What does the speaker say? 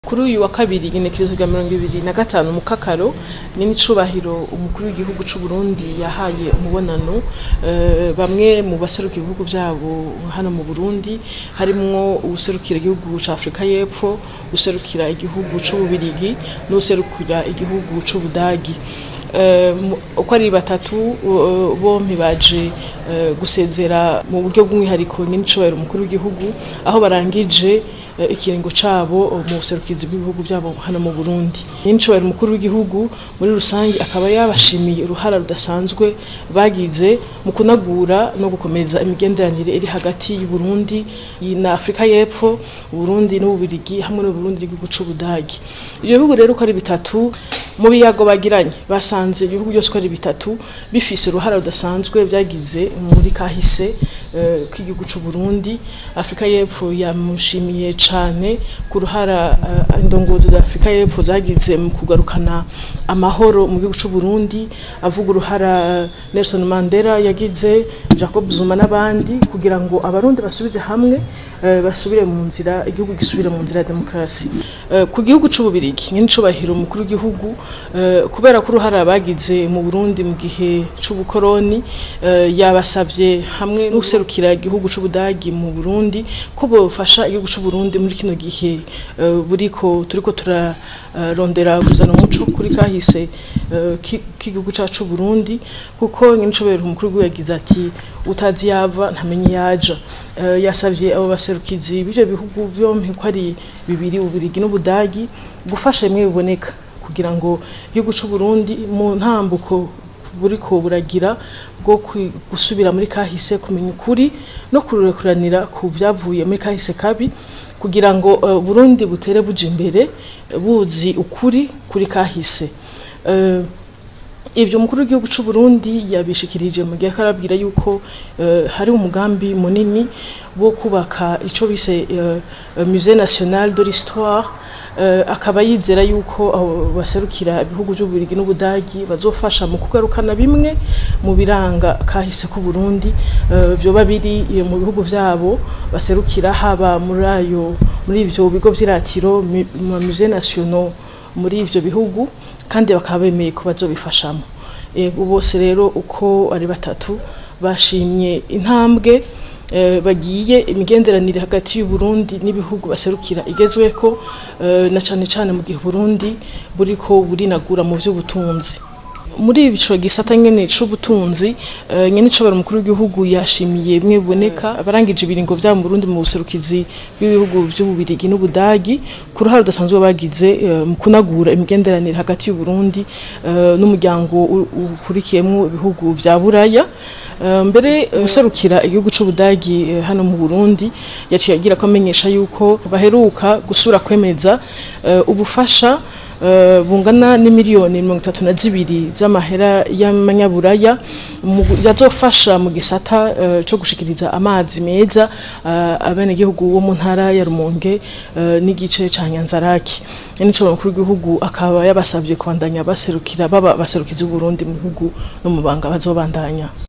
kuri uyu wa kabiri igenekerezo rya mirongo ibiri na gatanu mu kakaro ni n'icubahiro umukuru w'igihugu c'u Burundi yahaye umubonano eh, bamwe mu baseruka ibihugu vyabo hano mu Burundi harimwo uwuserukira igihugu ca Afrika y'Epfo userukira igihugu c'Ububirigi n'userukira igihugu c'Ubudagi Eh, mu- uko ari batatu uh, bompi baje eh, gusezera mu buryo bw'umwihariko nyir'icubahiro umukuru w'igihugu aho barangije eh, ikiringo cabo mu buserukizi bw'ibihugu byabo hano mu Burundi nyir'icubahiro umukuru w'igihugu muri rusange akaba yabashimiye uruhara rudasanzwe bagize mu kunagura no gukomeza imigenderanire iri hagati y'u Burundi na Afrika y'Epfo Burundi n'Ububirigi hamwe n'Uburundi n'igihugu c'Ubudagi ibyo bihugu rero uko ari bitatu mu biyago bagiranye basanze ibihugu byose uko ari bitatu bifise uruhara rudasanzwe byagize muri kahise eh, k'igihugu c'u Burundi Afrika y'Epfo yamushimiye cane ku ruhara eh, indongozi za Afrika y'Epfo zagize mu kugarukana amahoro mu gihugu c'u Burundi avuga uruhara eh, Nelson Mandela yagize Jacob Zuma n'abandi kugira ngo abarundi basubize hamwe eh, basubire mu nzira igihugu gisubire mu nzira ya demokarasi Eh, ku gihugu c'ububirigi nyir'icubahiro umukuru w'igihugu eh, kubera ko uruhara bagize mu Burundi mu gihe c'ubukoroni eh, yabasavye hamwe n'userukira igihugu c'ubudagi mu Burundi ko bofasha igihugu c'uburundi muri kino gihe eh, buriko turiko turarondera kuzana umuco kuri kahise eh, ki- k'igihugu cacu Burundi kuko nyir'icubahiro umukuru w'igihugu yagize ati utazi yava ntamenye yaja Eh, yasavye abo baserukizi b'ivyo bihugu vyompi ko ari bibiri ubirigi n'ubudagi gufasha bimwe biboneka kugira ngo igihugu c'u Burundi mu ntambuko buriko buragira bwo kwi- gusubira muri kahise kumenya ukuri no kurekuranira ku vyavuye muri kahise kabi kugira ngo eh, Burundi butere buja imbere eh, buzi ukuri kuri kahise Eh, ibyo umukuru w'igihugu c'u Burundi yabishikirije mu gihe karabwira yuko eh, hari umugambi munini wo kubaka ico bise eh, Musée National de l'Histoire eh, akaba yizera yuko abo baserukira ibihugu by'Ububirigi n'Ubudagi bazofasha mu kugarukana bimwe mu biranga kahise ku Burundi eh, vyoba biri eh, mu bihugu vyabo baserukira haba muri ayo muri ivyo bigo vy'iratiro mi- mu Musée National muri ivyo bihugu kandi bakaba bemeye ko bazobifashamo ego bose rero uko ari batatu bashimye intambwe eh, bagiye imigenderanire hagati y'u Burundi n'ibihugu baserukira igezweko eh, na cane cane mu gihe Burundi buriko burinagura mu vy'ubutunzi muri ico gisata nyene c'ubutunzi eh, nyene icobora umukuru w'igihugu yashimiye bimwe biboneka abarangije ibiringo vyabo mu Burundi mu buserukizi bw'ibihugu vy'ububirigi n'ubudagi ku ruhare rudasanzwe bagize eh, mu kunagura imigenderanire hagati y'u Burundi eh, n'umuryango u- ukurikiyemwo ibihugu vya Buraya Eh, mbere eh, userukira igihugu c'ubudagi eh, hano mu Burundi yaciye agira ko amenyesha yuko baheruka gusura kwemeza eh, ubufasha eh, bungana n'imiliyoni mirongo itatu na zibiri z'amahera y'amanyaburaya mu gu- yazofasha mu gisata eh, co gushikiriza amazi meza eh, abenegihugu bo mu ntara ya Rumonge eh, n'igice ca Nyanzaraki nico mukuru w'igihugu akaba yabasavye kubandanya baserukira baba baserukiza Burundi mu bihugu no mu banga bazobandanya